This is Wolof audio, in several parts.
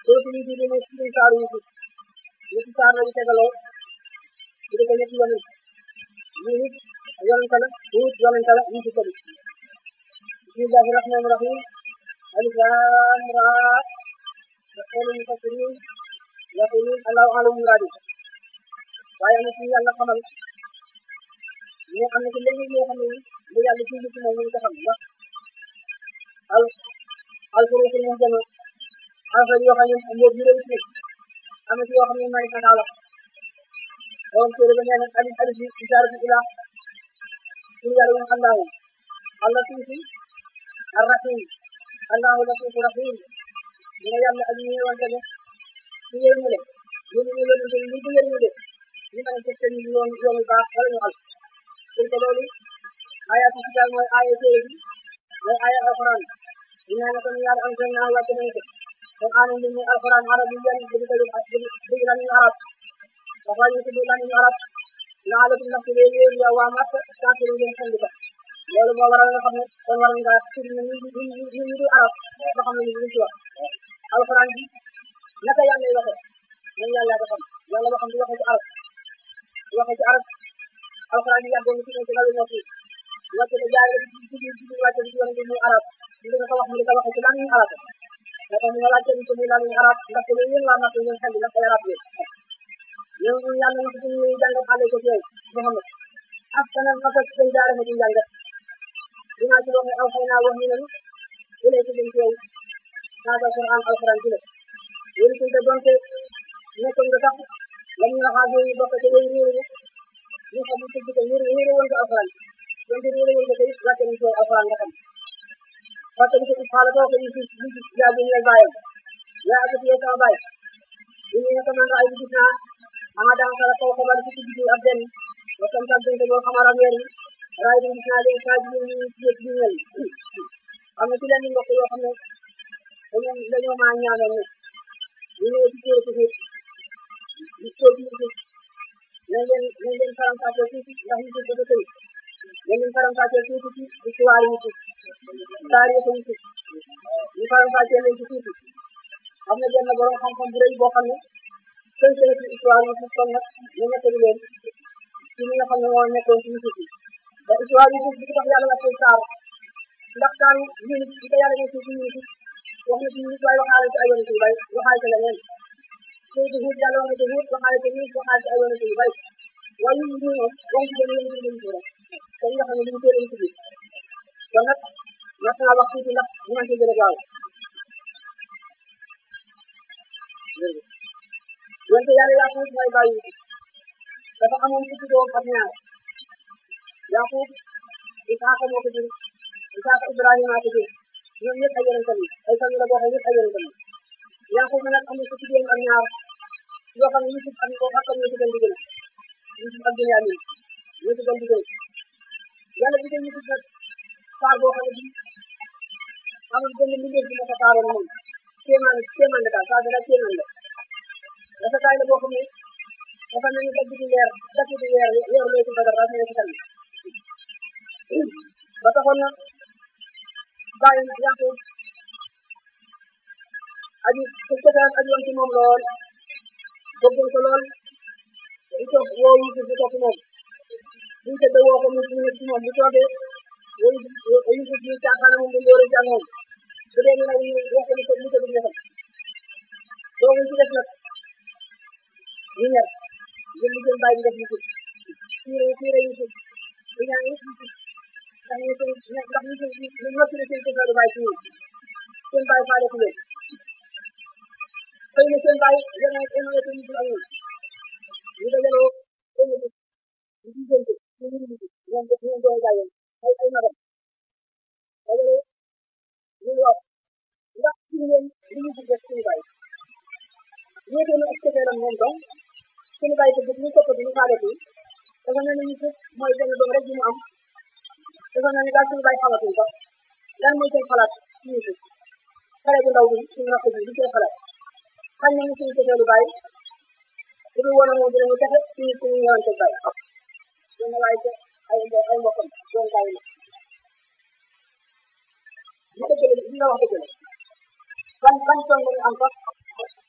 dootu ñu di ne ci saaru yi ñetti saar lañu tegaloo bu dee ñetti yoon yi nit yonente la nit yonente la ñu ci tëdd bismillahi rahmani rahim alif lam ra yaqulu mufassirin yaqulun allahu alam muradi waaye am na ci yàlla xamal ne am na ci léegi ñoo xam ne li yàlla ci ci moom ñu ko xam ndax al al furuqul muhjama affaire yoo xam ne mbóot yu rëy ci am na ci yoo xam ne may xanaa la borom téere ba nee na alif alif bi isaratu ila pour yàlla moom allahu allah tuuti arrahim allahu latifu rahim ñu ne yàlla ak ñu wante ne ci yërmande ñu ñu yonente ñu bu yërmande ñu mën a tegte ñu yoon yoon yu baax wala ñu al pour que loolu ayatu kitaab mooy aaya téere bi mooy aaya alquran dinaa ne kon yàlla am seen naa wàcce nañ ko kon aanam bi muy alquran arab yi yan bu ko dégg lan ñu arab dafa ñu tudd lan ñu arab laalakum ndax léegi yéen yow waa Màkka kàttan ngeen xam ko loolu moo waral nga xam ne kon war nga tudd na ñu ñu ñu ñu di arab ba xam ne ñu ci wax alquran bi naka yàlla lay waxee nañ yàlla ko xam yàlla boo xam di waxee ci arab di waxee ci arab alquran bi yàggoon ci ci lalu noppi wàcce ko jaare ci ci ci ci wàcce ci yoon bi muy arab ñu di ko wax mu di ko waxee ci lan ñu arab moo tax ñu laajte ci muy lan ñu arab ndax lu yéen waa Màkka ngeen xam ndax ay arab yéen yow ñu yàlla na ko ñu jàng xale ko ci yow Muhammad ak kanam ak ak dañ jaare ci jàng dinaa ci wax ne aw xëy naa wax ñu ne ilay ci dañ ci yow hada quran alquran ci la yéen ci da donte nekkoon nga sax la ñu waxaa ñu bokk ci way réew ñu xam ci ci ñu réew woon ko alquran donte réew woon ko tey wàcce nañ ci alquran nga xam parce que ci xala ko ko ci ci ya bi ñu bayam ya ak ci sama bay ñu ne ko man ay gis naa ama daan sala ko xabar ci ci ab den wa tam tam den ko xamara weer ray di gis naa leen saa ji ñu ci ci ñu am na ci leen mbokk yoo xam ne dañoo dañoo maa ñaanal ne ñu ñëw ci téere ci ci ko ci ci nañ leen nañ leen faram fàccee tuuti ndax ñu ci bëgg tey nañ leen faram fàccee tuuti ci histoire yi ci taarix yi ci ñu faram fàccee leen ci tuuti am na benn borom xam-xam bu rëy boo xam ne tënk na ci histoire yi ci kon nag ñu nettali leen ci li nga xam ne moo nekkoon ci Yuusuf yi ba histoire yi bi tax yàlla la koy saar ndax saar yi ñun di ko yàlla nekk ci Yuusuf wax na ci Yuusuf waaye waxaale ci ay yonent yu bari waxaale ci leneen tey di Huud yàlla wax na ci Huud waxaale ci Huud waxaale ci ay yonent yu bari waaye ñun ñu moom wax ci benn yonent yu bari kon nga xam ne ñu téere ci biir kon nag mat naa wax tuuti ndax ñu mën ci gën a gaaw wante yàlla Yaaqub mooy bàyyi dafa amoon fukki doom ak ñaar Yaaqub Isaaqa moo ko jur Isaaqa Ibrahima ko jur ñoom ñëpp ay yonent lañu ay famille la boo xam ñëpp ay yonent lañu Yaaqub nag am na fukki doom ak ñaar yoo xam ne Yusuf am ko ak ñoo ci gën di gën Yusuf ak Binyamin ñoo ci gën di gën yàlla bi gën Yusuf nag saar boo xam ne bi amul benn mbindeef bi ma ko saaroon moom kéemaan kéemaan la daal saa dara kéemaan la dafa kaay la boo xam ne dafa mel ni dagg di leer dagg di leer leer loo ci badar daa nekk tamit ba taxoon na bàyyi Yaaqub aji ku cosaan aji woon ci moom lool bëggoon ko lool di toog woo Yusuf di toog ci moom buñ tëdd woo ko mu nekk ci moom bu toogee woo Yusuf di caaxaan moom di lóore ci ak moom bu dee ñu nag wax ko mu tëdd mu tëdd ñetam doomu ci def nag ñu ñer jël li jël bàyyi def Yusuf tiire tiire Yusuf di ñaan yëpp Yusuf ndax ñu seen ndax ñu seen ñu noppi na seen cosaan bàyyi ci ñoom seen bàyyi faale ku leen xëy na seen bàyyi yéen a yéen a yéen a Yusuf ak ñoom ñu dajaloo benn bés ñu diggante ñu ngi dugg ñoom ñoom dooy bàyyi ay ay magam dajaloo ñu wax ndax ci ngeen li ñu def suñu bàyyi ñeete na ak cofeelam moom donc suñu bàyyi ko ñu toppati ñu faale ko dafa mel ni Yusuf mooy benn doom rek bi mu am dafa mel ni daal suñu bàyyi xamatuñ ko lan mooy seen xalaat ci Yusuf xale bu ndaw bi suñu rakk bi li seen xalaat xam nañu suñu cofeelu bàyyi bu dul woon moom dinañu texe suñu suñu ñëwante bàyyi dina waaye ca ay ay mbokkam doon bàyyi na li dëgg la li nga wax dëgg la ban ban tool nga am sax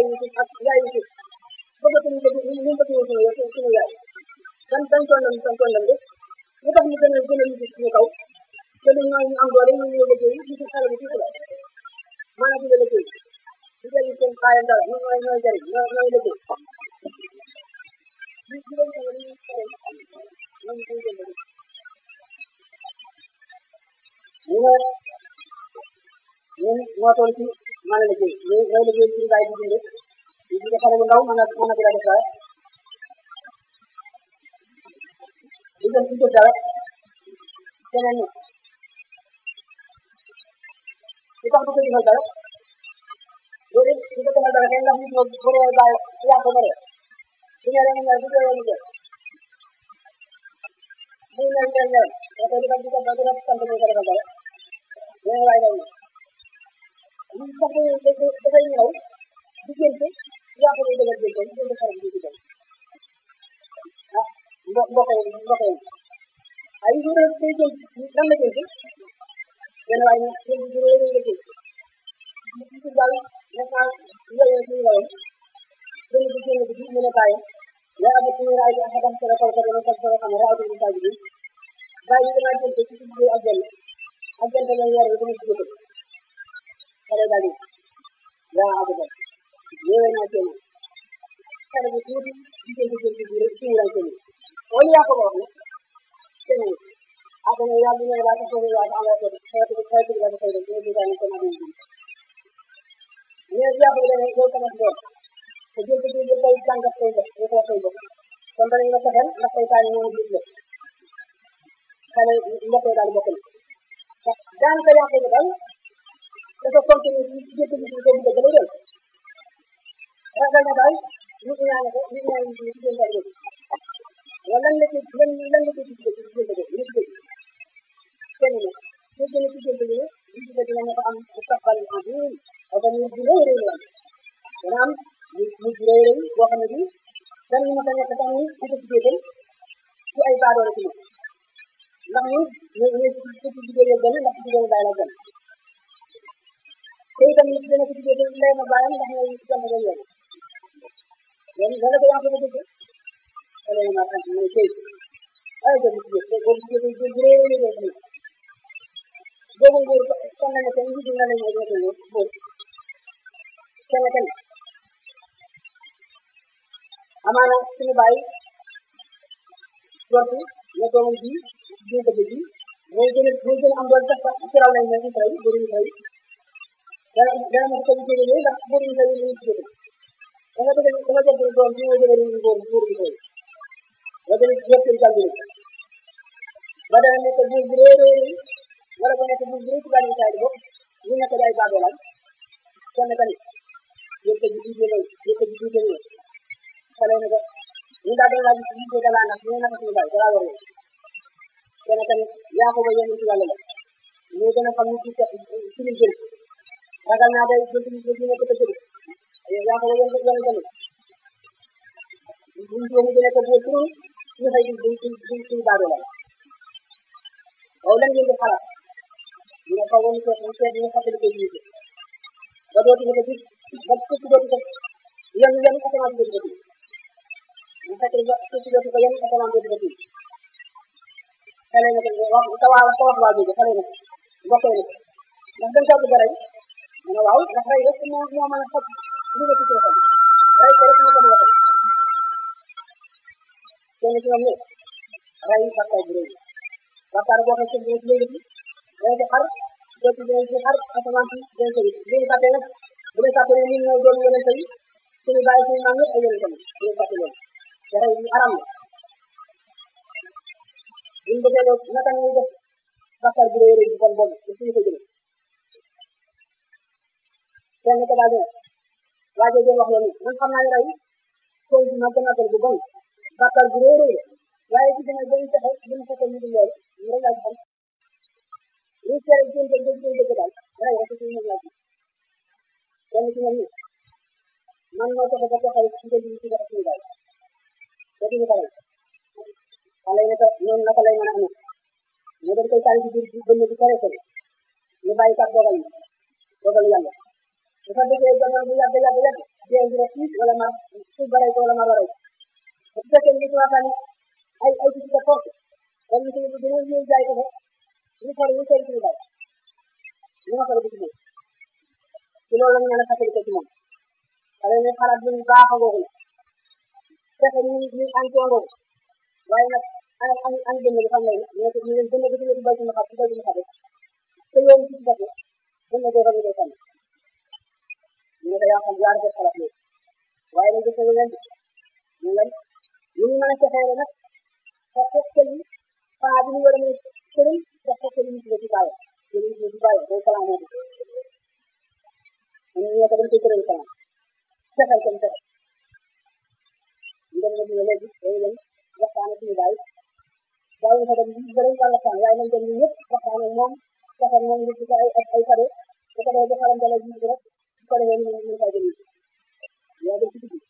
yi ci ak yaay yi ci bëggatuñu ko ñu ñu bëgg suñu yow suñu yaay dan dañ toon nañ dañ toon nañ de lu tax ñu gën a gën a ñu suñu kaw te du ñooy ñu am doole ñu ñu liggéey ñu ci xale bi tuuti la maanaam di la liggéey di jëriñ seen xaayam dara ñu ñooy ñooy jëriñ ñooy ñooy liggéey ñu ci leen ko ñu xale ñu ñu ñu jënd ñu ne ñun moo toll ci mën a liggéey ñu ñooy liggéey ci bàyyi di dund ñu ci xale bu ndaw mën a mën a di la def dara di jël di jël dara keneen ñi li tax du ko defal dara loolu it du ko defal dara kenn ndax nit ñi bu dee bàyyi yàq ko bare su ñëwee ñu ñëw bu dee ñu jël muy mel mel mel da koy defal di ko di ko sant ñu ko defal dara yéen waay daw ñu sax dafay ñëw diggante yàq ko dëgër diggante diggante xarit bi diggante ah mbo mbokk yi mbokk yi ay yu rëy day jël lan la jël benn waay ne jël bu rëy rëy la jël ci daal nekk naa yooyu suñu la woon benn bi génn bi mu ne bàyyi ya abu suñu raay bi axadam sala kaw ka dama kaw xam raay bi saa bi bàyyi bi damaa jël ko ci ci ak jël ak jël la yor bi dama ci jël xale daal di ya abu ba yooyu naa kenn xale bu tuuti diggante jël ci biir suñu raay kenn wala yaa ko wax ne keneen ak ne yaa ngi laa ko ya am ko xeetu xeetu la ko xeetu ñu ñu dañ ko na di ñu ya ko dañ ko sama doom te jël ci biir day jàngat koy def ñu ko koy def kon dañ la ko xel ndax tay taani ñoo ñu la xale mbokk yi daal bokk na daan ko yàq ko daal dafa continuer ci jël ci biir ko bëgg la jël ragal na daal ñu ñaan ko ñu ñaan ci ci jël daal wala lan la ci lan lan la ci ci ci jël ko ñu ci kenn ne ñu gën a ci jël ñu ñu ci dina ñu am bu taxal azim ak ñu di lay reey la dana am ñu ñu di lay reey boo xam ne bi dan ñu mën a nekk sax ni di ko ci jël ci ay baadoo la ci ñu ndax ñu ñu ñu ci ci jël gën ndax ci jël bay la gën te itam ñu gën a ci jël lay ma bayam ndax ñu ci jël la yoon yoon dana ko yaa ko dëgg wala ñu ma xam ñu tey ay ko ci jël ko ci jël jël bu reey reey la boobu nguur kon na ne kenn njiitu na leen ay nguur nguur kenn kenn amaana suñu bàyyi jortu ne doomam ji jiw ko ji mooy gën a mooy gën a am doon sax sax ci raw lañ ne ñu fay bëri ñu fay dana dana ma ko jëlee yooyu ndax bëri ñu fay ñu ci jëlee da nga dëgg da nga jël doom bi mooy gën a réew nguur nguur gi fay nga gën a yëpp seen jàngale ba dana nekk buur bu réy réy réy wala ko nekk buur bu réy ci bàyyi saa yi bopp ñu nekk ay baadoolaam kenn tamit yëpp ji jiite lay yëpp ji jiite lay xale ne ko ñu daal doon laaj ñu ko dalaa nag ñu naka suñu bàyyi dalaa war kenn tamit yaa ko ba yéen ci yàlla la ñu gën a xam ñu ci ci li jël ragal naa day jël ci ñu nekk ko jël yaa ko ba yéen yéen tamit buñ ko mu gën a ko buur pour ñu fay di di di di baadoolaam waaw lan ngeen di xalaat ñu ne xaw ma ko ñu seet ñu fàttali ko jiite ba dootu ñu ko gis ba suuf dootu ko yan yan asamaan dootu ko gis ñu fàttali ba suuf dootu ko yan asamaan dootu ko gis xale na ko wax sa waa sa wax waa jooju xale na ko mbokkee na ko ndax dañ ko bëgg a rey mu ne waaw ndax rey rek moo moo mën a faj li nga ci ci xel rey ko rek moo ko mën a faj kenn ci ñoom ne rey bàkkaar bu rëy bàkkaar boo xam ne léegi bi dañ ci xar doo ci dañ ci xar asamaan si dañ ko gis léegi fàtte nag bu dee fàtte ne ñun ñoo doon yonente yi suñu bàyyi suñu maam yëpp ay yonente yi ñu fàtte loolu te rey ñu aram la buñ bëggee loolu naka ñuy def bàkkaar bu rëy rëy bi kon boobu te suñu ko jëlee kenn ko daal waa jooju wax loolu man xam naa ne rey koy bi ma gën a bu bon bàkkaar bu rëy rëy waaye ci dina gën taxe buñ ko ko ñu di loolu ñu rek laa ci xam ñu seere jën jën jën jën jën daal rey rek ci ñu laa ci kenn ci ñoom ni man moo tax ba taxaw ci jën ci def suñu baay te duñu ko rey xale yi ne ko noonu naka lay mën a amee ñu dañ koy tànn ci biir bënn bi sore sore ñu bàyyi kat dogal yi dogal yàlla bu fa déggee jamono bu yàgg yàgg yàgg dee dina tiit wala mar suuf ba rey ko wala mar la rey bu fekkee ni ci waxtaan ay ay ci sa force kon ñu ko dina ñëw jaay ko fa ñu far ñu koy ci bay ñu ma ko def ci moom ci loolu la ñu mën a fàttali ko ci moom xale ne xalaat bu baax a googu la fexe ñu ñu ànd ngoogu waaye nag an an an gën a xam ne ñu ne ko ñu leen gën a gën a bay ci ma xam ci bay ci ma xam te yoon ci ci def gën a góor a ngay sànni ñu ne ko yaa xam yaa rafet xalaat loolu waaye nag gis nga leen ñu leen ñu ñu mën a fexeere nag te fekkal yi paa bi ñu war a mën a tëral te fekkal yi ñu ci ci bàyyi ñu ñu ci bàyyi day kalam moo ñu ñu ko dañ koy tëral kalam fexal ko fexe ñu dem nag ñu léegi dañu leen waxtaan ak suñu bàyyi bàyyi fa dem bëri yàlla waxtaan waaye nañ dem ñu ñëpp waxtaan ak moom defar moom ñu ci ay ay kado bu ko defee defaram dala ji rek bu ko defee ñu ñu fay jëli yaa dem ci digg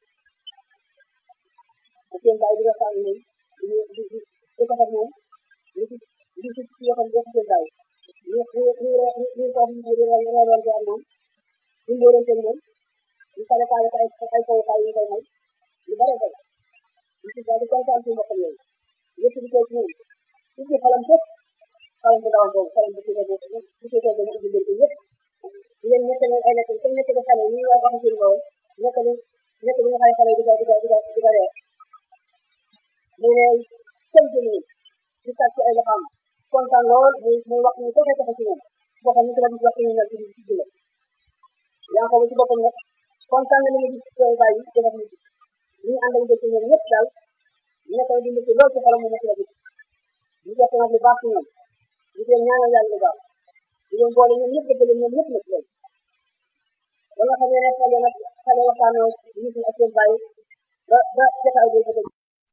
ak seen bàyyi di waxtaan ak ñoom di di di di defar moom li ci li ci ci waxam def seen bàyyi ñu ñu ñu ñu ko ñu di reeloon ci ak moom ñu mbóoleen seen moom ñu kale kale ay ay kaw kaay ñu koy may lu bare bare ñu ci daal di kontaan ci mbokkam yooyu yëpp di koy ci ñoom ci ci xalam fépp xalam bu ndawam boobu xalam bu ci boobu bu ci toog ñu ubbi leen yëpp di leen nekk ay lekk comme nekk ba xale ñu wax wax seen boobu nekk li nekk li nga xay xale di ko di ko di ko di ko reer mu ne sëñ bi nii di tàcc ay loxoom kontaan lool muy muy wax ñu fexe fexe ci ñoom boppam ñu ko la gis wax ñu ñëw ci ci jële yaa ko ci boppam nag kontaan na li nga gis koy bàyyi defar ñu ñu ànd ak dëkk ñoom ñëpp daal ñu nekk di ci lool ci xolam mu nekk la gis ñu def nag lu baax ci ñoom ñu leen ñaanal yàlla lu baax ñu leen boole ñoom ñëpp dëggale ñoom ñëpp nag léegi ba nga xam ne xale nag xale waxtaanoo ñu ak seen bàyyi ba ba jotaay bi ko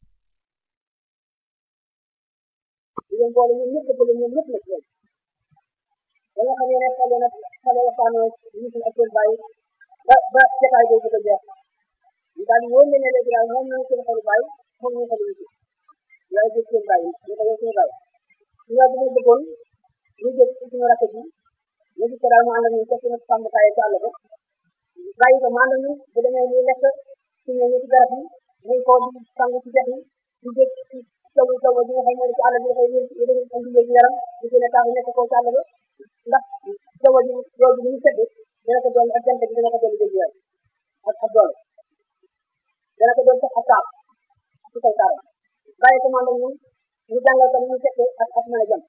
di leen boole ñoom ñëpp dëggale ñoom ñëpp nag léegi ba nga xam ne xale nag xale waxtaanoo ñu ak seen bàyyi ba ba jotaay bi ko jeex ñu daal di wóor ne léegi daal moom ñu seen xolu bàyyi moom ñu xolu ñu waaye gis seen bàyyi ñu ko yow suñu bàyyi ñu daal di bëggoon ñu jël ci suñu rakk bi ñu gis ko daal mu ànd ak ñun fekk na sàmmkaay ci àll ba bàyyi ko mu ànd ak ñun bu demee muy lekk ci ñëw ci garab yi muy ko di sang ci dex yi di jël ci taw taw bi nga xam ne ci àll bi dafay yëngu indi wér yaram di gën a tax nekk ko ci àll ba ndax taw ji loolu bi ñu sedd dana ko doon ak jant bi dana ko doon jël yaram ak ak doole dana ko doon sax ak taal ci kaw taaram bàyyi ko mu ànd ak ñun ñu jàngal ko ñu fekkee ak ak mën a jëm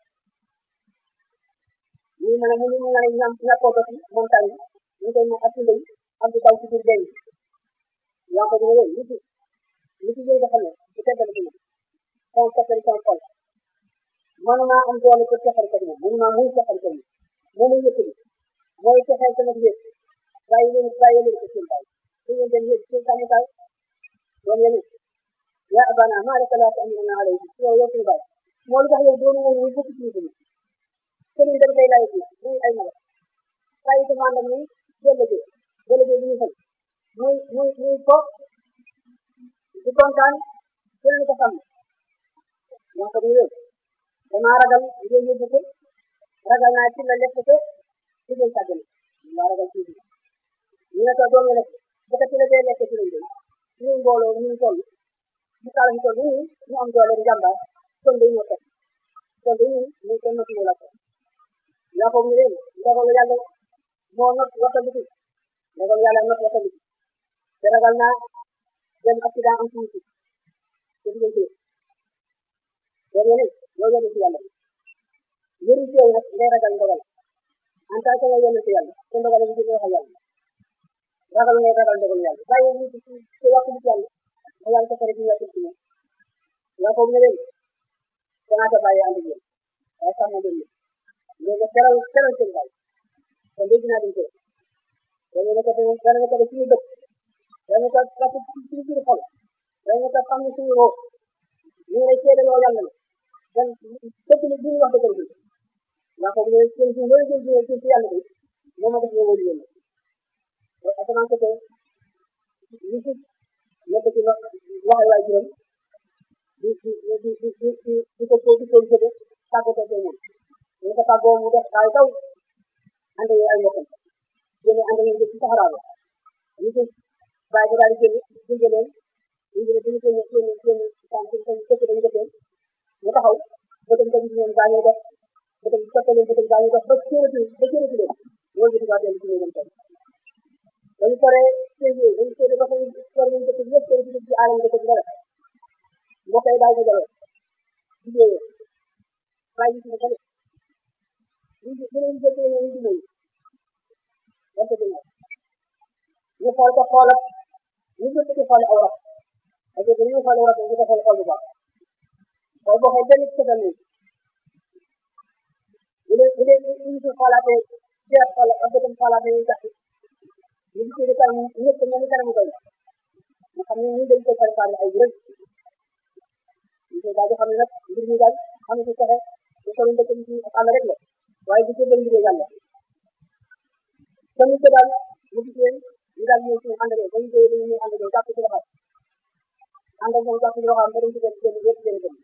ñu mën a mu ñu mën a ñam ñàkkoo ba ci montagne yi ñu koy mën ak tunda yi am di daw ci biir denc yaa ko dina wéy li ci li ci jëy dafa ne ci teddal ci moom sama tekkal sama xol mënuma am doole pour texal ko moom mënuma muy texal ko moom moo muy yëkkali mooy texal sama yëg bàyyi leen bàyyi leen ko seen bàyyi su ngeen dem yëg seen tàmmikaay doon yéen ya abana ma laka la ta'minu alayhi yow yow suñu bàyyi moo lu tax yow doonu woon ñu bokk ci ñu sëriñ dañ koy laaj muy ay mala bàyyi ko ànd ak ñun bëllëgee bëllëgee bi ñu xel muy muy muy ko di kontaan jël ko xam yaa ko di wéy damaa ragal ngeen yóbbu ko ragal naa ci la lekk ko ci ngeen sàggane maa ragal ci ñu ne ko doom lekk ba ko ci la dee lekk ci lañ jëm ñu mbooloo ñu toll ñu taal ñu toll nii ñu am doole njàmbaar kon day ñëw teg kon day ñëw ñu ko nëpp la ko yaa ko mu leen ndogalu yàlla moo not wattandiku ndogalu yàlla not wattandiku te ragal naa dem accident am tuuti te du ngeen loolu yéen loolu yéen ci yàlla yëru ci yow nag ngay ragal ndogal en tant que nga yéen ci yàlla te ndogal yi ci waxal yàlla ragal ngay ragal ndogalu yàlla bàyyi ñu ci ci waxtu bi yàlla nga yàlla ko fare ci yàlla ci moom yaa ko mu leen danaa ko bàyyi ànd ak yéen waaye sax ma dem léegi teral teral seen bàyyi kon dégg naa dañ ko dañu ne ko dana ne ko def suñu dëkk dañu ko parce que suñu biir xol dañu ko xam ne suñu roo ñu ngi lay seedaloo yàlla ne dan dëkk ni bu ñu wax dëgg bi ndax ko ne seen suñu wëri seen suñu suñu ci yàlla bi moo ma def ñu wëri yéen asamaan ko li ci nekk ci wax waxal waay juróom di di di di di di di ko ko di ko jëde tàggatoo ko moom ñu ko tàggoo mu def ay taw ànd ak ay mbokkam yéen ànd ngeen ci saxaraa ba ñu ci waaye daal di génn gunge leen gunge leen dañu génn génn génn tànk dañu këpp dañu jëfee ñu taxaw bëtam ko gis leen gaañoo dox bëtam soppe leen bëtam gaañoo dox ba cërati ba cërati leen loolu di tubaab dellu ci néegam toog dañu paree séedee dañu séedee ba xam war nañu dëkk yëpp tey ci aalam dëkk bi dara mbokk yi daal di dajale jigéen bàyyi ci bële ñu ñu leen jëkkee ñu di nuyu wante dina ñu xool ko xoolat ñu jëkk ci xool aw rab parce que ñu xool aw rab ñu ko xool xool bu baax xool boo xee benn ci sa nii bu dee bu dee ñu ci xoolaatee jeex xool ak bëtam xoolaatee ñu jàpp ñu ci di kanam ñëpp mel ni kanam koy nga xam ne ñu dañ koy préparé ay rëg ñu koy daal di xam ne nag mbir mi daal am ci pexe ñu ko ndëkk ci ak àll rek la waaye du ko bëgg liggéey yàlla tamit ko daal mu gis leen ñu daal ñëw ci ànd ak dañu koy dañu ñëw ànd ak jàpp ci loxo ànd ak moom jàpp ci loxo am ba dañ ci def seen yëpp seen gën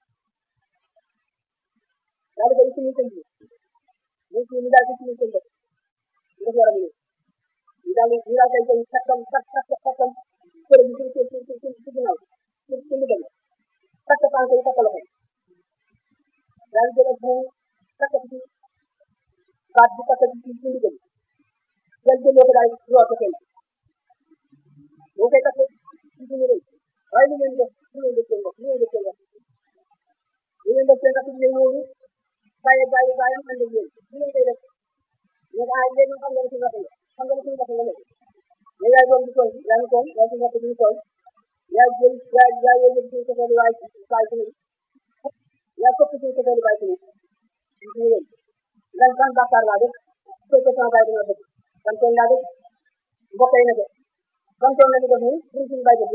daal di koy suñu sëñ bi ñu ci ñu daal ci suñu sëñ def ñu def yaram ni ñu daal ñu daal koy koy kattam kat kat kattam kërë bi ci ci ci ci ci ginnaaw ci ci ndigal takk tànk yi takk loxo daal di jël ak moom takk ci baat bi takk ci ci ndigal jël jëlee ko daal di root ko kenn boo koy takk ci suñu rëy waaye li ngeen def li ngeen def seen bopp li ngeen def seen bopp li ngeen def seen takk ci leen wóoru bàyyi bàyyi bàyyi am ànd ak yéen li ngeen koy def ñu ah léegi xam nga ne suñu waxee xam nga ne suñu waxee nga nekk mais yaay doon di tooñ yaa ngi tooñ yaa ngi suñu waxee di tooñ yaa jël yaa yaa yéen yëpp suñu sofeelu waay waay ci yaa këpp suñu sofeelu waay ci ñu leen lan ban bàkkaar laa def su fekkee sama baay dina def ban tooñ laa def mbokk yi na def ban tooñ la ñu def nii pour suñu baay def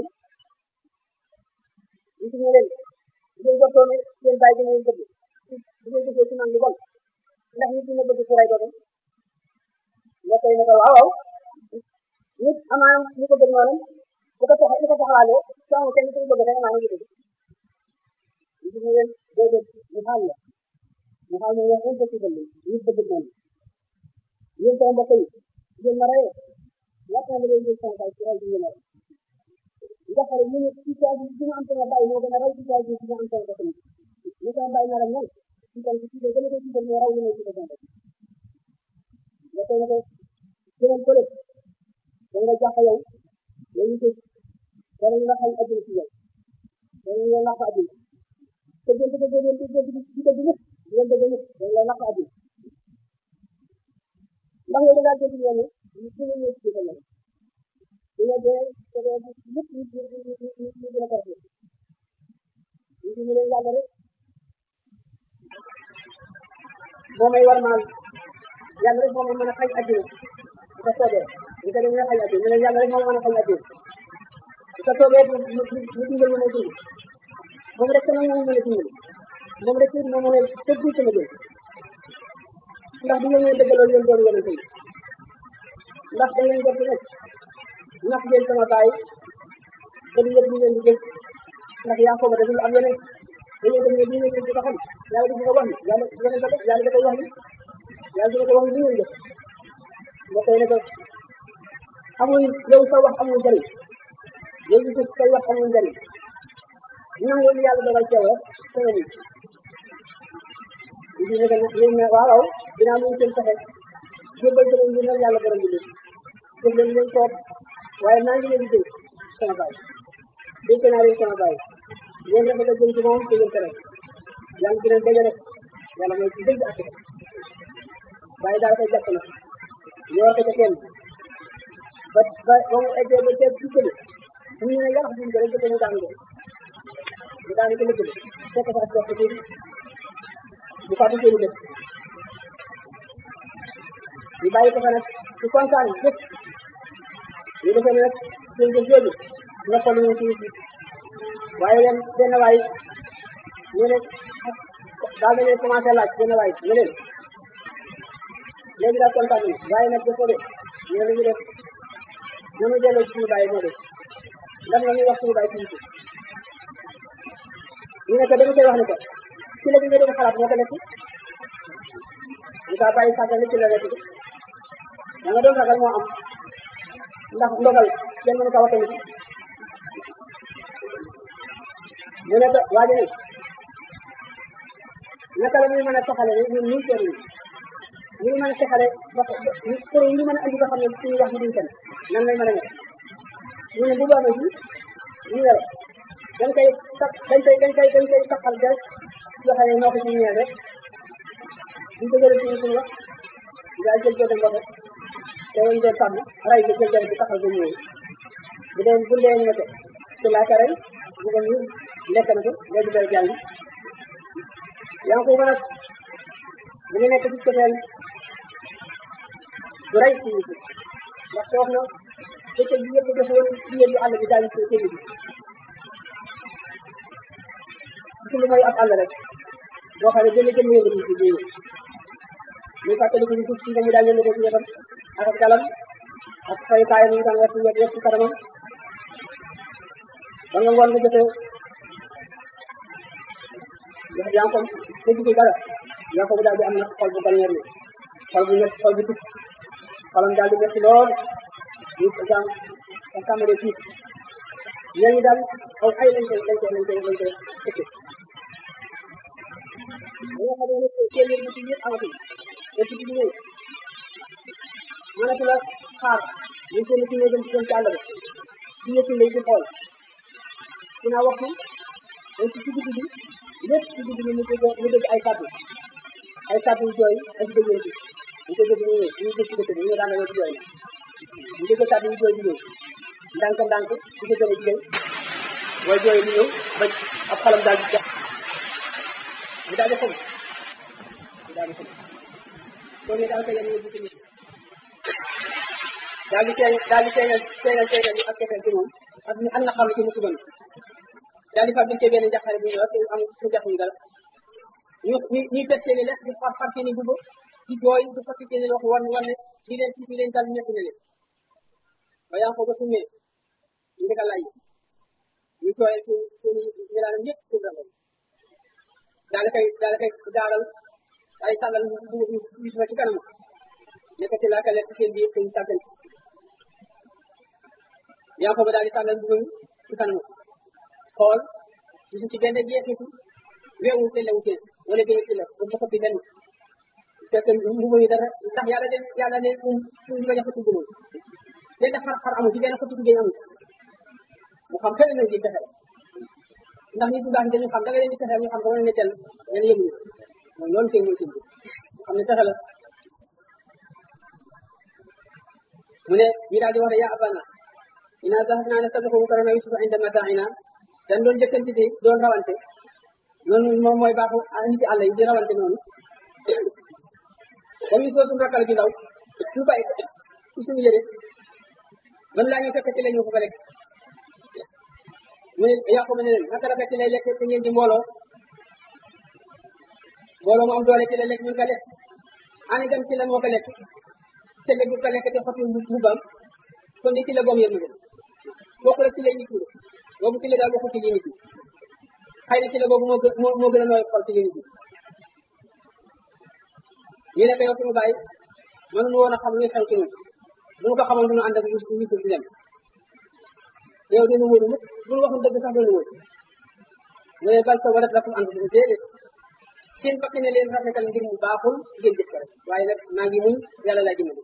ñu suñu leen ngeen jottoo ne seen baay dina leen dëgg bu ngeen gisee ci man lu bon ndax nit dina bëgg ku ray doom mbokk yi ne ko waaw waaw nit amaana ñu ko bëgg noonu bu ko soxla bu ko soxlaalee soo kenn ku bëgg rek amaana ñu dëgg ñu suñu leen déedéet ñu xaal la ñu xaal ne yow impossible nit bëgg noonu yéen sama mbokk yi ngeen ma reyee laata nga leen jël sama baay ci ray bi ngeen rey ndax ñu ne situation bi dina am sama baay moo gën a raw situation bi dina am sama bopp ñu sama baay nar a mel ci kan ci gën a ko ci gën a raw ñu ne ci ko sama nga koy ne ko jëmal ko lépp da nga jàpp yow yow ñu ko dana ñu la xañ adduna ci yow dana ñu la nax adduna te gën ko gën ko gën ci ko dugg ngeen dëgg nit dana la nax adduna ndax yow da ngaa dégg yoon ñu ci ñu ci ko yow dina dee te dee lépp ñu ñu ñu ñu ñu gën a ko rafet ñu ci ñu leen yàlla rek moo may war maal yàlla rek moo ma mën a xañ adduna bu ko soobee ñu ko demee xañ adduna ñu ne yàlla rek moo ma mën a xañ adduna bu ko soobee mu mu mu dimbal ma may dund moom rek sama moom mën a dimbali moom rek it moo mën a tëgg sama jël ndax du ngeen dëggaloon yéen doon yonente yi ndax da ngeen jot rek ndax ngeen sama baay ba du yëg ñu ngeen di jël ndax yaa ko ba dañu am yeneen dañoo dem ne lii ngeen di ko xam yàlla di ko wax ni yàlla yeneen ko def yàlla da koy wax ni yàlla dina ko wax ni li ngeen def mbokk yi ne ko amul yow sa wax amul njëriñ yow ñu say wax amul njëriñ nangu li yàlla dogal ceew sa nga nit ñu ne ko yéen ne waaw waaw dinaa mun seen pexe jébbal sama mbir nag yàlla borom bi def leen leen soob waaye maa ngi leen di dénk sama baay dénk naa leen sama baay yéen rafet a jëm ci moom te yéen tere yàlla dina dëgg rek yàlla mooy ci dëgg ak waaye daal koy jàpp na yor ko ca kenn ba ba ba mu eggee ba ceeb ci këli ñu ne yàlla duñ ko rek ba mu daanu mu daanu ko lëkkale fekk fa ak dox tuuti bu fàtte seeni dëkk ñu bàyyi ko fa nag ci kontaan jëf ñu defee ne nag seen jëf jooju nga xool ñu ci waaye leen benn waay ñu ne daal dañuy commencé laaj benn waay ñu leen léegi daal kontaan nañu waaye nag dafa de ñu ne ñu def ñoo ñu delloo ci suñu bàyyi moo def ndax la ñuy wax suñu bàyyi ci ñu ne ko dañu koy wax ne ko ci la bi nga doon xalaat moo ko nekk ñu kaa bàyyi sàggal ci la nekk da nga doon ragal moo am ndax ndogal kenn mënu ko waxee ñu ne ko waajo ni naka la ñuy mën a taxale ni ñun ñun seen ñu mën a taxale ba pour ñu mën a andi ba xam ne suñu wax ñu duñ fen nan lay mën a nekk ñu ne bu boobaa ji ñu yore dañ koy tax dañ koy dañ koy dañ koy taxal rek joxe ne noo ko ci ñeel rek buñ ko jëlee suñu suñu wax daal jël jël mbote te ñu doon sàmm ray bi jël jël bi taxal ko ñëwee bu dee bu dee ñu ci laa rey bu ko ñu lekk na ko léegi day jàng yaa ngi ko mën a bu ñu nekk ci cofeel du rey ci nit ndax wax na bëccëg bi yëpp defoon ci yëpp àll bi daal ci jënd bi ci lu may ab àll rek boo xam ne jënd jënd yëngu ci biir ñu fàttali ko ñu tudd ci mu daal yëngu ci wetam ak ak galam ak fay kaayam yi daan wetu wet ci kanamam ba nga ngoon nga jotee ndax yaa ngi ko dégg ci dara yaa ko daal di am na xol bu balneer ni xol bu nekk xol bu tut xolam daal di metti lool ñu ko jàng ak tàmbale tiit ñeen ñi daal aw ay lañ koy lañ koy lañ koy lañ koy ëkke nga xam ne seen yëngu ci yëpp amatul te ci bi ñëw mënatu la xaar ñu seen ci ñëw dem ci ci àll ba ci ñëpp lay di xool dina waxtu dañ ci digg bi lépp ci digg bi mu dégg mu dégg ay kàddu ay kàddu yu jooy ak déggee ci ñu ko dégg ñu ñëw ñu dégg ci dëkk bi ñu daan ñëw ci jooy ñu dégg kàddu yu jooy di ñëw ndànk ndànk ci ko gën a jigéen way jooy di ñëw ba ab xalam daal di jax mu daal di xam mu daal di xam soo ne daal ko yéen ñu ci nit daal di feeñ daal di feeñal feeñal feeñal ak kefeel ci moom ak ñu am na xam ci musiba mi daal di fab bi benn jaxare bu ñëw te am su jax ñu dara ñu ñu ñuy pet seeni lekk di far far seeni bubu di jooy di fatti seeni wax war war ne di leen ci leen dal ñett na leen ba yaa ko ba summee ñu ndeka lay ñu tooyee ci seeni ñelaanam yëpp ci dara daal di koy daal di koy daaral ay tàllal bu gis ma ci kanam nekk ci laaka lekk seen biir seen tàggal yaa ko ba daal di tàllal bu ci kanam xool gisu ci benn jeexitu weewu te lewu teen wala benn ci la ba mu xoppi benn fekk mbubu yi dara ndax yàlla de yàlla ne um suñu bañ a xëttu gumul léegi daf xar xar amu ci benn xëttu géej amu mu xam xëy na di fexe ndax nit ñu baax dañu xam da nga leen di fexe ñu xam ko wala netteel ngeen yëngu mooy loolu seen mooy seen bi xam ne fexe la mu ne ñu daal di wax ne yaa abana ina zahabna nastabiqu karana yusufa inda mata'ina dañ doon jëkkanti di doon rawante noonu moom mooy baaxu nit àll yi di rawante noonu dañuy soo suñu rakkal ju ndaw ñu bàyyi ko ci suñu yëre man laa ñu fekk ci la ñu ko fa lekk mu ne yàqu ma ne leen naka la fekk lay lekk te ngeen di mbooloo mbooloo mu am doole ci la lekk ñu ko lekk ani dem ci la moo ko lekk te lekk ko lekk te xotti mbubbam kon di ci la boom yërmande bokku la ci lay nit ñi boobu ci la daal waxu ci nit ñi xëy na ci la boobu moo gën moo gën a nooy xol ci nit ñi ñu ne ko yow suñu bàyyi mënuñu woon a xam ñu xew ci ñun bu ñu ko xamoon duñu ànd ak ñu ñu ci dem yow dina wóoru mukk bu ñu waxul dëgg sax dina wóor mu ne bal ko warat lakum ànd bu déedéet seen bakk ne leen rafetal ngir mu baaxul ngeen jëf ko rek waaye nag maa ngi muñ yàlla laa jëmale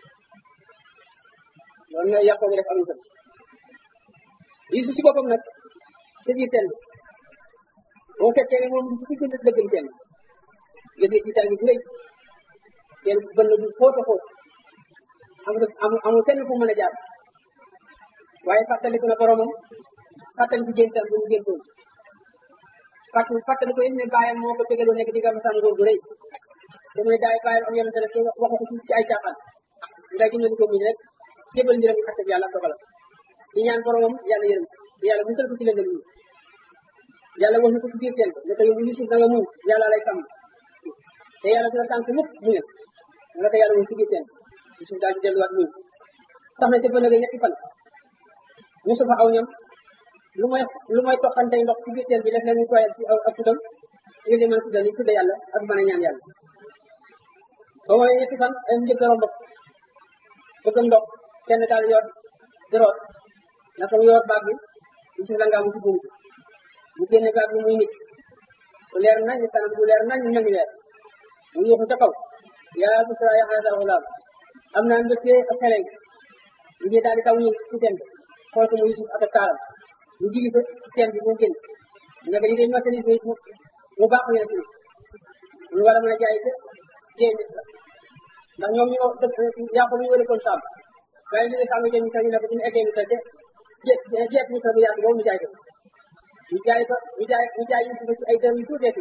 loolu mooy yàqoo bi def am tam Yusuf ci boppam nag ci biir teen bi boo fekkee ne moom ci gën a dëgg teen nga dégg ci teen bi bu rëy teen bënn bu xóot a xóot amul amul amul kenn fu mën a jaar waaye fàttaliku na boromam fàttaliku géntam bu mu géntoon fàttali fàttaliku it ne bàyyam moo ko tegaloo nekk di nga masaan ngóor gu rëy te mooy daay bàyyam am yonente rek waxu ko ci ay caaxaan nga dimbali ko muñ rek jébal mbiram ak ak yàlla dogalam di ñaan boromam yàlla yërëm yàlla musal ko ci lëndëm yi yàlla wax na ko ci biir teen ne ko yow Yusuf da nga muñ yàlla lay sàmm te yàlla dina sànq mukk mu ne nga ko yàlla wax ci biir teen Yusuf daal di delluwaat muñ tax na ca bëna ga ñetti fan Yusuf aw ñam lu mooy lu mooy toqante ndox ci biir teen bi def leen ñu koyal ci ak tuddam ngir di mën tuddal li tudde yàlla ak mën a ñaan yàlla ba mooy ñetti fan ay njëkk romb bëgg ndox kenn daal yor di root naka mu yor baag bi Yusuf la ngaa mu ci buum mu génne baag bi muy nit bu leer nañ kanam bu leer nañ mel ni leer mu yóoxu ca kaw yaa busra ya hada gulaam am naa mbégte ak xele ñu ngi daal di taw ñu ci teen bi xool ko mu Yusuf ak taaram ñu jigi ko ci teen bi mu génn nga ko liggéey marchandise bi mu baax ñu ne ci ñu war a mën a jaay ko jéem nit la ndax ñoom ñoo dëkk yaa ko ñu wëri kon sàmm waaye ñu ne sàmm jéem ñu ñu ne ko suñu eggee ñu te jeet jeet ñu bu yàgg boobu ñu jaay ko ñu jaay ko ñu jaay ñu jaay Yusuf ci ay dërëm yu tuuteeti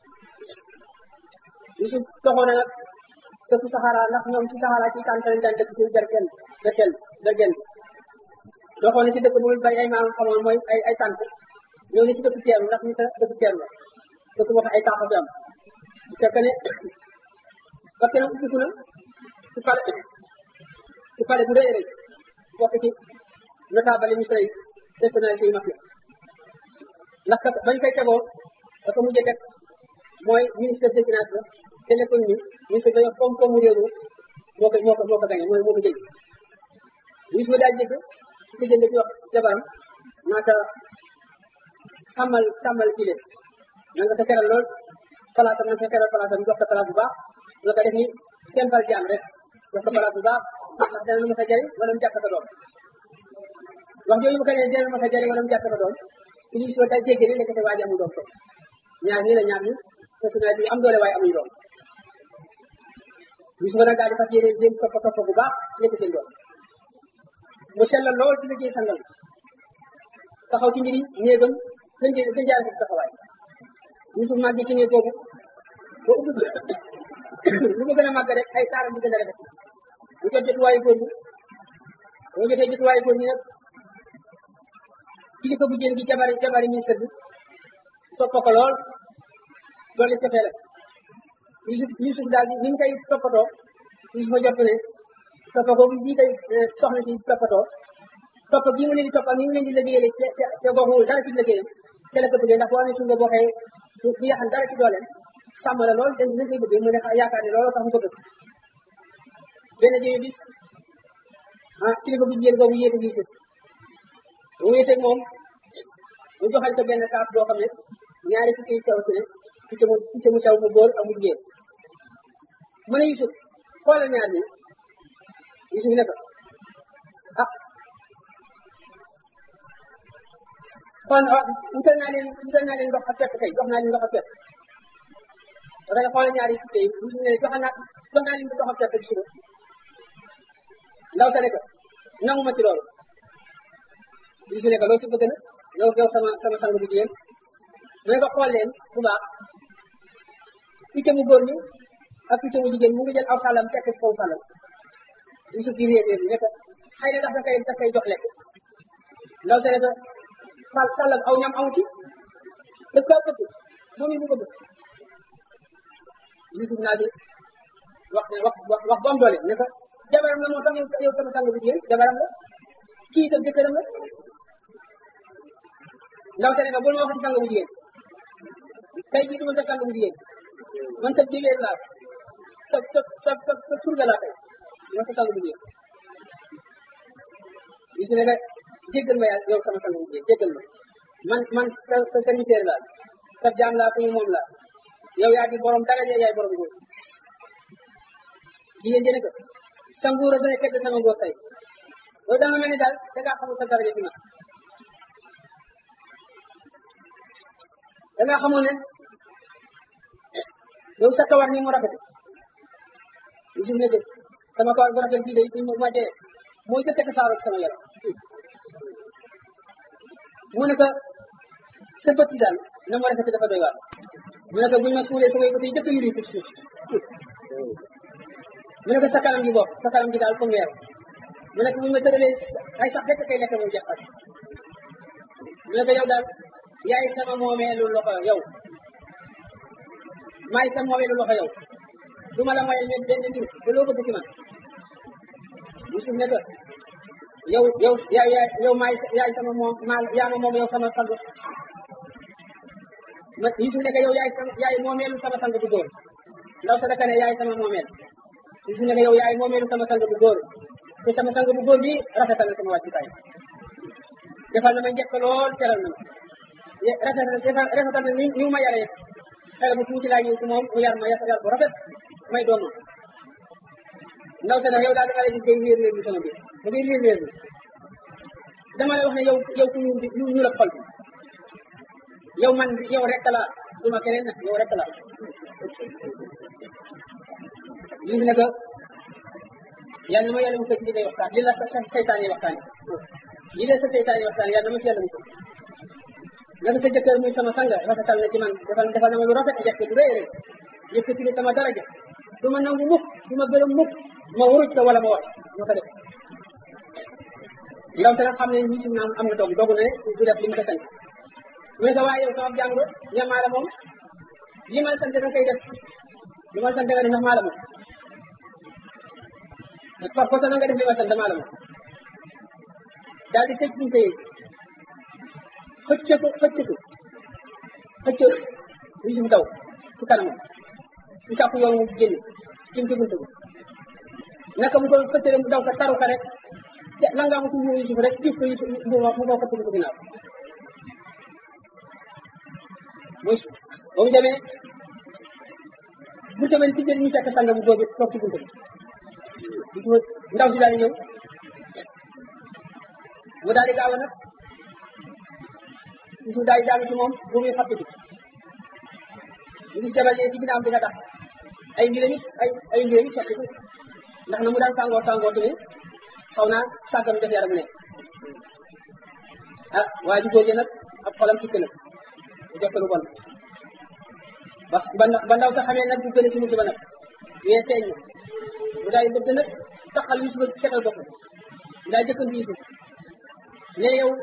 Yusuf toxoon na nag dëkk Saxara ndax ñoom ci Saxara ci tànn lañ daan dëkk ci derkel derkel derkel doxoon na ci dëkk bu bay ay maam xamoon mooy ay ay tànk ñoo ngi ci dëkk teeru ndax ñu ta dëkk teeru la dëkk boo xam ay tànk fi am bu fekkee ne parce que nag ubbiku na ci pale ci pale bu rëy rëy bokk ci notable misra yi personnalité yu mag yi ndax kat bañ koy tegoo dafa mujjee teg mooy ministre des finances la te l'économie ministre dañoo koom-koomu réew mi moo ko moo ko moo ko gañe mooy moo ko jëg ministre daal jëgg su ko jënd di wax jabaram naata sàmmal sàmmal kii leen na nga ko teral lool palaasam na nga ko teral palaasam jox ko palaas bu baax nga ko def ni tembal jaam rek jox ko palaas bu baax ndax dana lu ma sa jëriñ wala mu jàpp sa doom wax jooju bu ko nee dana lu ma sa jëriñ wala mu jàpp sa doom ci li soo daal jéggi ni nekk te waaji amul doom ko ñaar ñii la ñaar ñi personnalité yu am doole waaye amuñu doom bis ba nag daal di fas yéene jéem topp topp bu baax nekk seen doom mu sellal lool ci liggéey sangal taxaw ci mbiri néegam gën jë gën jaare ko taxawaay Yusuf màgg ci néeg boobu ba ubbi lu mu gën a màgg rek ay taaram di gën a rafet mu jot jotuwaayu góor ñi mu jotee jotuwaayu góor ñi nag kilifa bu jën gi jabari jabari ministre bi soppa ko lool loolu cofee la Yusuf Yusuf daal di ni ñu koy toppatoo Yusuf a jot ne toppa ko bii koy soxna si toppatoo topp bii mu leen di toppal ni mu leen di liggéeyale te te te bokkul dara ci liggéeyam te la ko bëggee ndax boo amee suñu boo xëyee du yaxan dara ci dooleem sàmm la lool dañ dañ koy bëggee mu ne yaakaar ne looloo tax mu ko bëgg benn jëye bis ah kilifa bu jigéen boobu yéete Yusuf mu wéeteeg moom mu joxal ko benn kaas boo xam ne ñaari fukki yu sew ci ne picc mu picc mu sew mu góor ak mu jigéen mu ne Yusuf xoolal ñaar ñi Yusuf ne ko ah kon wutal naa leen wutal naa leen ndox ak fekk kay jox naa leen ndox ak fekk dafay xoolal ñaari fukki yi Yusuf ne jox naa jox naa leen ndox ak fekk bi suba ndaw sa ne ko nangu ma ci loolu Yusuf ne ko loo ci bëgg na yow yow sama sama sang bu jigéen mu ne ko xool leen bu baax picc mu góor ñi ak picc mu jigéen mu ngi jël aw sàllam tekk ci kaw sàllam Yusuf di réer réer ne ko xëy na ndax da koy da koy jox lekk ndaw sa ne ko fal sàllam aw ñam amu ci daf kaa bëgg moom it mu bëgg Yusuf naa di wax ne wax wax wax bu am doole ne ko jabaram la moo tax yow sama sang bu jigéen jabaram la kii itam jëkkëram la ndaw sa ne ko bul ma wax ci sang bu jigéen tey jii du ma def sang bu jigéen man sa jigéen laa sa sa sa sa sa surga laa tey ma sa sang bu jigéen li si ne nga jéggal ma yaa yow sama sang bu jigéen jéggal ma man man sa sa serviteur laa sa jaam laa kuñu moom laa yow yaa di borom dara yaay borom góor jigéen jëne ko sa nguur a gën a tedd sama nguur tey loolu dama mel ni daal da ngaa xamul sa daraja fi ma da ngaa xamoon ne yow sa kawar ni mu rafet Yusuf ne sama kawar bu rafet bii day fi ma dee mooy jëkk tasaaroo ci sama yaram mu ne ko sa bët yi daal na mu rafet dafa doy waar mu ne ko buñ ma suulee sama bët yi jëkk yuri ci suuf mu ne ko sa kanam gi bopp sa kanam gi daal comme weer mu ne ko buñ ma tëralee ay sax rek kay lekk moom jaxat mu ne ko yow daal yaay sama moomeelu loxo yow maay sama moomeelu loxo yow du ma la moyal ñun benn mbir te loo bëgg ci man Yusuf ne ko yow yow yaay yow maay yaay sama moom maa yaa ma moom yow sama sang ma Yusuf ne ko yow yaay sama yaay moomeelu sama sang bu góor ndaw sa daka ne yaay sama moomeel Yusuf ne ko yow yaay moomeelu sama sang bu góor te sama sang bu góor bi rafetal na sama wàccukaay defal na ma njëkk lool teral na ma rafet na rafetal na ni ni ma yaree xale bu tuuti laa ñëw ci moom mu yar ma yar bu rafet may doon ndaw sa nag yow daal dama lay gis day réer réer bi sama biir da ngay réer réer bi dama lay wax ne yow yow ku ñu ñu ñu la xol bi yow man yow rek la du ma keneen nag yow rek la gis na ko yàlla na ma yàlla musal ci li ngay waxtaan li la sa seytaan yi waxtaan yi la sa seytaan yi waxtaan yàlla na ma ci yàlla musal naka sa jëkkër muy sama sang rafetal na ci man defal defal na ma lu rafet njëkk bu rëy rëy yëkkati ni sama daraja du ma nangu mukk du ma gërëm mukk ma wuruj ko wala ma war ma ko def ndaw si nag xam ne ñi si naam am na doog dogu na ne du def li mu ko sant mu ne ko waaye yow sama jàng ñamaa la moom li ma sant nga koy def li ma sant nga def ndax maa la moom par force na nga def li ma sant maa la moom daal di tëj bunte yi xëcc ko xëcc ko xëcc Yusuf daw ci kanamam ci sàkku yoon mu génn jëm ci buntu bi naka mu ko xëccale mu daw sa taru ka rek te la nga amatu mu Yusuf rek jëf ko Yusuf mu mu ko xëcc ko ginnaaw muy ba mu demee bu demee ci jël ñu fekk sanga bu boobu toog ci buntu bi ndaw si daal di ñëw mu daal di gaaw nag Yusuf daal di daanu ci moom bu muy fàttali ñu gis jabar yi ci ginnaaw bi nga tax ay mbiram it ay ay mbiram it soppiku ndax na mu daan sangoo sangoo tamit xaw naa sàgganu def yaramu ne ah waa ji góor nag ab xolam tukki na bu def lu bon ba ba ndaw sa xamee nag bu gën a ci mujj ba nag wee feeñ na mu daal di bëgg nag taxal Yusuf setal bopp ndaa jëkkandu Yusuf ne yow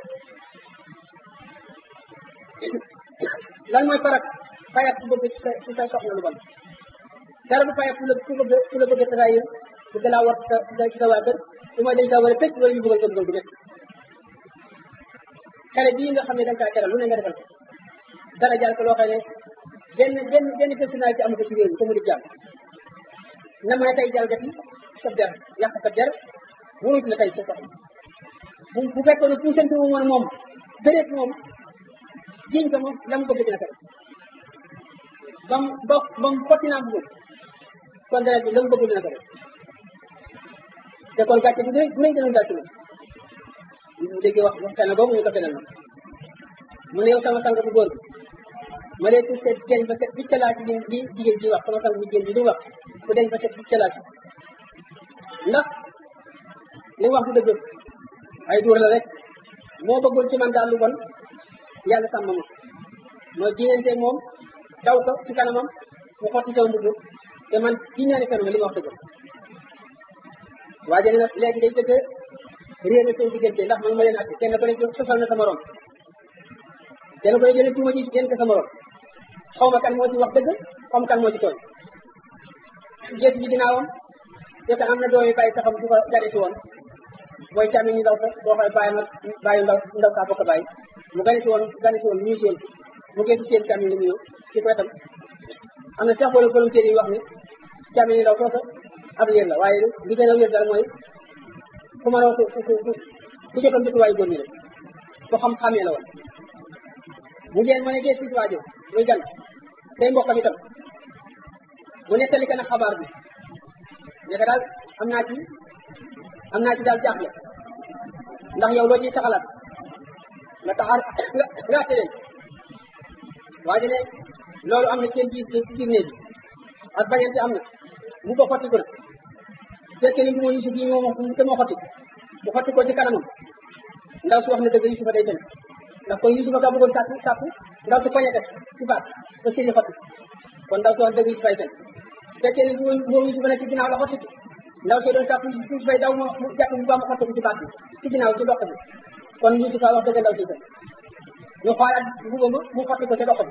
lan mooy farat fayat ku bëgg ci sa ci sa soxna lu bon dara du fayat ku la ku bëgg ku la bëgg a trahir bëgg laa war ci sa waa kër su ma dañ kaa war a tëj wala ñu bëggal ko bëggal bu nekk xale bii nga xam ne da nga kaa teral lu ne nga defal ko dara jaar ko loo xam ne benn benn benn personnalité amu ko ci réew mi te mu di jàmm na ma tey jalgati sa der yàq sa der wuruj la tey sa soxna bu bu fekkoon ne puusante wu woon moom bëreet moom jiñ ko moom la mu bëgg dina ko ba mu ba ba mu fotti naa bëgg kon dara bi la mu bëgg dina ko def te kon gàcce bu rëy bu rëy dina gàcce moom mu déggee wax waxtaan boobu ñu ko fenal ma mu ne yow sama sang bu góor ma lay poussé deñ ba set biccalaa ci li li jigéen ji wax sama sang bu jigéen bi du wax ku deñ ba set biccalaa ci ndax li mu wax du dëgg ay duur la rek moo bëggoon ci man daal lu bon yàlla sàmm ma ma jiñante moom daw ko ci kanamam mu xotti sama mbubb te man ci ñaari fen ma li ma wax dëgg waa jëne nag léegi day dëgg réer na seen diggante ndax man ma leen àtte kenn ko ne sosal na sama morom kenn ko ne jëlee tuuma ji yéen ko sama morom xaw ma kan moo ci wax dëgg xaw ma kan moo ci tooñ gës bi ginnaawam fekk am na doomi bàyyi taxam du ko gane si woon booy càmmi ñu ndaw ko boo xoolee bàyyi ma bàyyi ndaw ndaw kaa bokk bàyyi mu gane si woon gane si woon ñuy seen mu gëstu seen càmmi li mu ñëw ci ko itam am na sax wala volontaire yi wax ne càmmi ñu ndaw soosa ab liir la waaye li gën a wér dal mooy ku mënoo ku ku ku ku jotoon jotuwaayu góor ñi rek ko xam-xamee la woon mu ngeen mu ne gëstu ci waajo muy gan day mbokkam itam mu nettali ka nag xabaar bi nekk daal am naa ci am naa ci daal jaaxle ndax yow loo ciy saxalaat nga taxaar nga nga àtte leen waa ji ne loolu am na seen biir biir néeg bi ak bañante am na mu ko xotti ko na fekkee ni bu ma Yusuf yi moo te moo xotti mu xotti ko ci kanamam ndaw si wax na dëgg Yusufa day fen ndax kon Yusufa ka bëggoon sàkku sàkku ndaw si poñete ci baat ba sëriñ xotti kon ndaw si wax dëgg Yusufa ay fen fekkee ni bu ma Yusufa nekk ci ginnaaw la xotti ndaw si doon sàkku Yusufa daw ma mu jàpp bu baax mu xotti ko ci baat bi ci ginnaaw ci dox bi kon Yusufa wax dëgg ndaw si fen ñu xoolaat mbuba ma mu xotti ko ca dox bi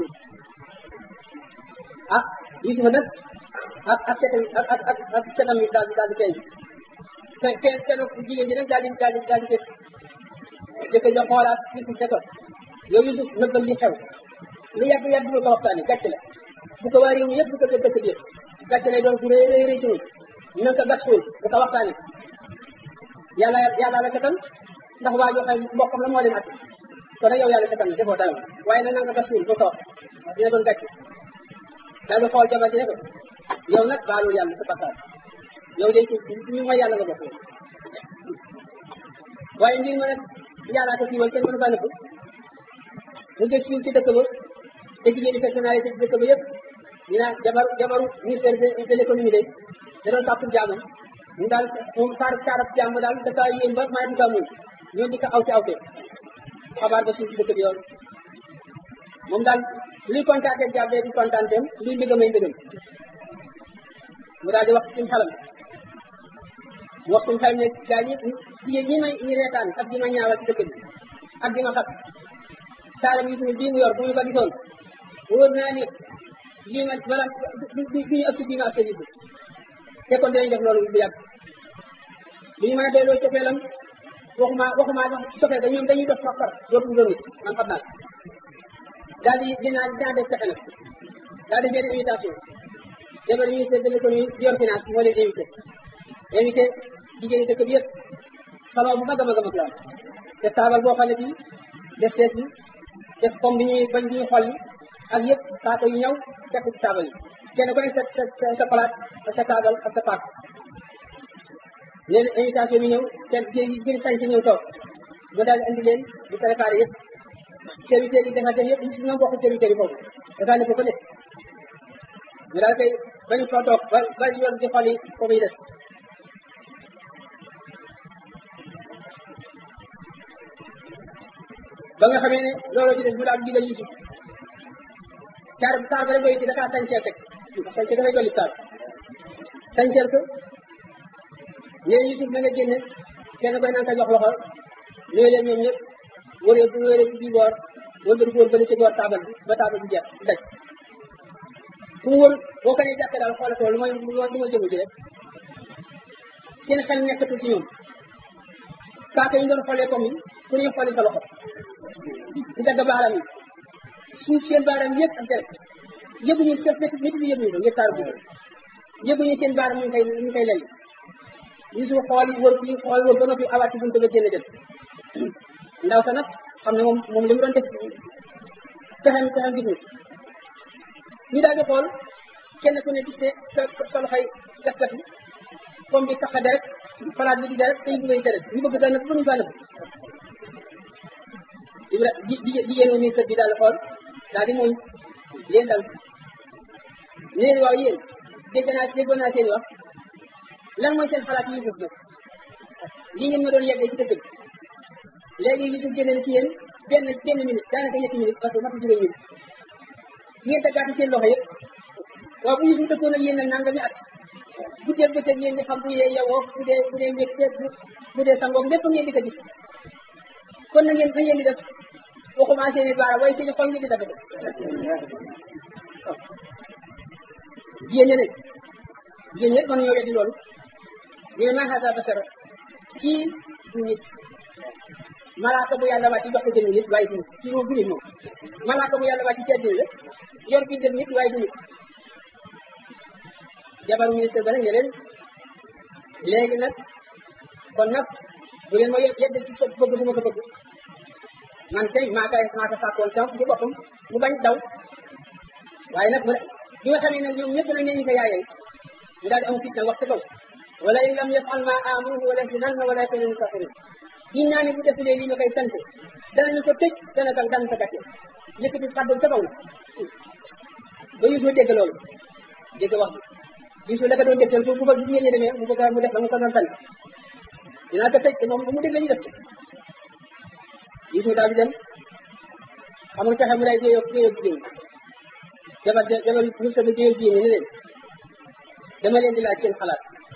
ah Yusufa nag ak ak setam ak ak ak ak setam yi daal di daal di feeñ fe fe kenn jigéen ji nag daal di daal di daal di fees jëkk ja xoolaat Yusuf ne ko yow Yusuf nëbbal li xew lu yàgg yàgg bu ko waxtaanee gàcce la bu ko waa réew mi yëpp bu ko dëkk dëkk bi yëpp gàcce lay doon ku rëy rëy rëy ci ñun na nga ko gas suul bu ko waxtaanee yàlla yàlla la setal ndax waa joo xay mbokkam la moo leen at kon nag yow yàlla setal na defoo dara waaye nag nanga gas suul ba toog dina doon gàcce daal di xool jabar ji ne ko yow nag baalul yàlla sa bakkaar yow de ñu mooy yàlla nga bokk waaye mbir ma nag yàllaa ko siiwal kenn mënu faa nëbb mu gës siiw ci dëkk ba te jigéeni personnalité ci dëkk ba yëpp ñu naan jabar jabaru ministère de l'économie de da doon sàpp jaamam mu daal moom taar taarab jaam daal dafa yéen ba maa duka muñ ñoo di ko aw ci awte xabaar ba siiw ci dëkk bi yoon moom daal luy kontaante jaam bee di kontaanteem luy mbégam ay mbégam mu daal di wax suñu xalam mu wax suñu xalam ne gaa ñi jigéen ñi may ñi reetaan ak di ma ñaawal ci dëkk bi ak di ma xat taaram yi suñu bii mu yor bu ñu ko gisoon wóor naa ne lii nga bala du ñu agsi bii nga agsi nit te kon dinañ def loolu bu yàgg li ñu mën a doyloo cofeelam waxuma waxuma cofeel da ñoom dañuy def far far dootuñu gëm nit man xam naa daal di dinaa dinaa def pexe nag daal di benn invitation jabar ministère de l'économie di yor finance moo leen invité invité jigéen ñi dëkk bi yëpp salon bu mag a mag a mag la def taabal boo xam ne bii def sees bi def comme bi ñuy bañ bi ñuy xol ak yëpp saako yu ñëw fekk ci taabal yi kenn ku ne sa sa sa palaat ak sa taabal ak sa paak leen invitation bi ñëw kenn jëri sañ ci ñëw toog mu daal di andi leen di préparé yëpp serviteurs yi dafa dem yëpp ñu si ñoom bokk serviteurs yi foofu dafa ne ko ko nekk ñu daal koy bañu fa toog ba ba yoon di xol yi foofu yi des ba nga xamee ne looloo ci des mu daal di digal Yusuf taar taar ba rek doy ci dafa sañseel teg sañseel dafay dolli taar sañseel ko ñeen Yusuf na nga génne kenn koy naan ka jox loxo ñooy leen ñoom ñëpp wëree bu wëree ci bii boor wëndër góor bële ci boor taabal bi ba taabal bi jeex daj fu mu wër boo ko nee jàppee daal xoole ko lu mooy lu ma jëmu ci rek seen xel nekkatul ci ñoom kaaka yi ñu doon xoolee comme yi ku ñuy xooli sa loxo di dagg baaram yi suuf seen baaram yëpp ak deret yëguñu sa métti métti bi yëguñu ko ngir taaru bi yëguñu seen baaram ñu ngi koy ñu ngi koy lelli Yusuf xool wër fii xool wër ba noppi awaat ci buntu ba génn dem ndaw sa nag xam ne moom moom li mu doon def pexem pexem gis ñu daal di xool kenn ku ne gis ne sa sa loxoy gas gas bi comme bi tax a deret palaat bi di deret tey bu ngay deret ñu bëgg daal nëbb mënuñu kaa nëbb Ibra jigéen moom ministre bi daal xool daal di mooñ leen dal ne leen waaw yéen dégg naa déggoon naa seen wax lan mooy seen xalaat Yusuf nag li ngeen ma doon yeggee ci dëkk bi léegi Yusuf génne na ci yéen benn benn minute daanaka ñetti minute parce que matu juróom minute ngeen daggaati seen loxo yëpp waaw bu Yusuf dëkkoon ak yéen nag nangami at guddeeg bëccëg ngeen di xam bu dee yewoo bu dee bu dee mbégte bu dee sangoog lépp ngeen di ko gis kon na ngeen na ngeen di def waxuma seen i baara waaye seen i xol ngeen di def jigéen ñi ne jigéen ñëpp mën nañoo weddi loolu ñu ne maa haza basara kii du nit malaaka bu yàlla wàcc jox ko jëmi nit waaye du nit kii moom du nit moom malaaka bu yàlla wàcc ci àddina la yor bi dem nit waaye du nit jabaru ministre ba nag ne leen léegi nag kon nag bu leen ma yedd ci sa bëgg bu ma ko bëgg man tey maa koy maa ko sàkkoon sam ci boppam mu bañ daw waaye nag mu ne bi nga xamee nag ñoom ñëpp nag nee ñu ko yaayee ñu daal di am fitna wax ci kaw wala in lam yafal ma amuruhu wala yasinanna wala yakunu min kafirin giñ naa ne bu defulee lii ma koy sant danañu ko tëj dana ko daan ko gàcce yëkkati kàddu ca kaw na ba Yuusu dégg loolu dégg wax bi Yuusu la ko doon dégtal bu ko jigéen ñi demee mu bëgg mu def la mu ko doon sant dinaa ko tëj te moom bu mu dégg la ñu def Yuusu daal di dem amul pexe mu lay jéeyoo jéeyoo jigéen ñi jabar jabar ministre bi jéeyoo jigéen ñi ne leen dama leen di laaj seen xalaat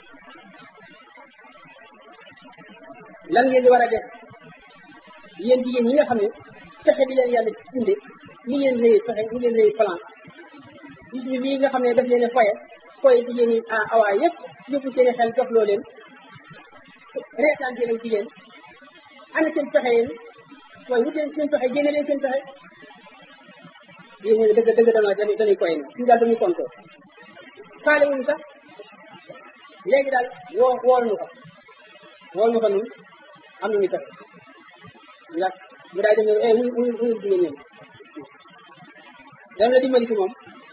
lan ngeen di war a def yéen jigéen ñi nga xam ne pexe bi leen yàlla inde ni ngeen lay pexe ni ngeen lay plan gis bi bii nga xam ne daf leen a foye foye jigéen ñi a awaa yëpp yóbbu seen xel jox loo leen reetaan seen ak jigéen ana seen pexe yéen waaye wut leen seen pexe génne leen seen pexe yéen ñu dëgg dëgg dama dañuy dañuy koy ñu daal dañuy kontoo faale wuñu sax léegi daal woo wool nu ko wool nu ko nun am nañu pexe ndax mu daay dem eh wuy wuy wuy jigéen ñoom dana la dimbali ci moom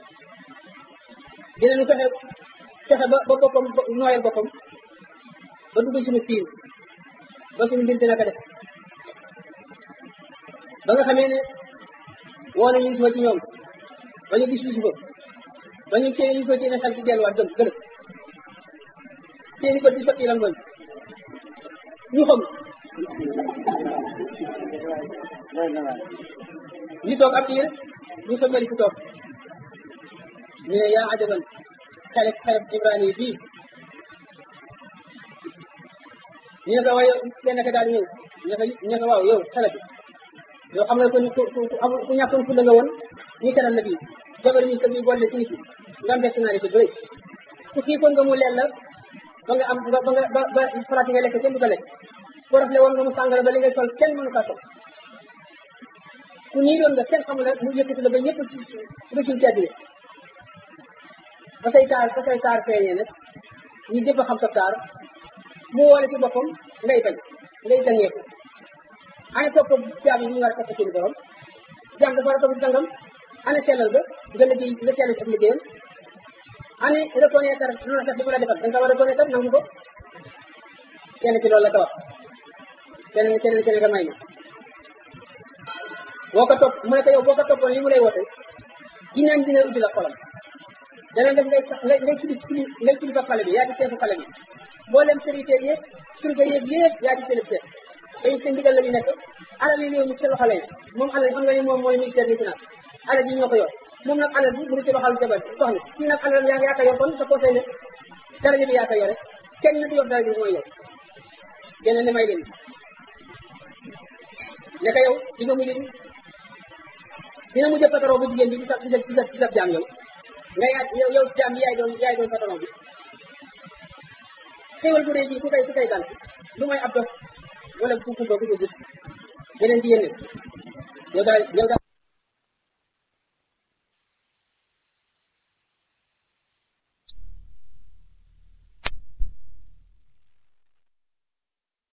dinañu fexe fexe ba ba boppam nooyal boppam ba dugg suñu fiir ba suñu mbir dina ko def ba nga xamee ne woo nañu Yusufa ci ñoom ba ñu gis Yusufa ba ñu cee Yusufa seen xel ci delluwaat gëm gëlëb seeni bët di sotti rangoñ ñu xam ñu toog ak yéen ñu fa mel ku toog ñu ne yaa ajaban xelek xelek ibrani yi bii ñu ne ko waaye kenn ka daal ñëw ñu ne ko ñu ne ko waaw yow xele bi yow xam nga ko ku ku amul ku ñàkkoon fu la nga woon ñu teral la bii jabar mi sa bii boole ci nit yi nga am personnalité bu rëy ku xiifoon nga mu leen la ba nga am ba ba nga ba ba faraati nga lekk kenn du ko lekk ko rafle woon nga mu sàngara ba li ngay sol kenn mënu kaa sol ku nii doon nga kenn xamul la mu yëkkati la ba ñëpp ci résul ci àddina ba say taar ba say taar feeñee nag ñu jëpp a xam sa taar mu woole ci boppam ngay bañ ngay dangeeku ana topp jaam yi ñu war a topp seen borom jaam dafa war a topp dangam ana sellal ba nga liggéey nga sellal ak liggéeyam ana reconnaître lu la def di ko la defal da nga war a reconnaître nangu ko kenn ci loolu la ko wax keneen keneen keneen ka may ma boo ko topp mu ne ko yow boo ko toppoon li mu lay woote ginaan dina ubbi la xolam dana def ngay ngay ngay tuddi tuddi ngay tuddi fa xale bi yaa di seefu xale bi mboolem serviteur yëpp surga yëpp yëpp yaa di seen chef dañu seen ndigal la ñu nekk alal yi réew mi ci loxo lay moom alal xam nga ni moom mooy ministère des finances alal ji ñoo ko yor moom nag alal bi mu ngi ci loxal jabar soxna kii nag alal yaa yaa ko yor kon sa conseil ne daraja bi yaa ko yore kenn nag yor daraja bi mooy yow geneen ne may leen ne ko yow di nga mujj dina mujj patron bu jigéen bi di sa di sa di sa di sa jaam yow nga yaa yow yow jaam bi yaay doon yaay doon patron bi xéwal bu rëy bi ku koy ku koy dal lu may ab dof wala ku ku ko ku ko gis beneen jigéen ne yow daal yow daal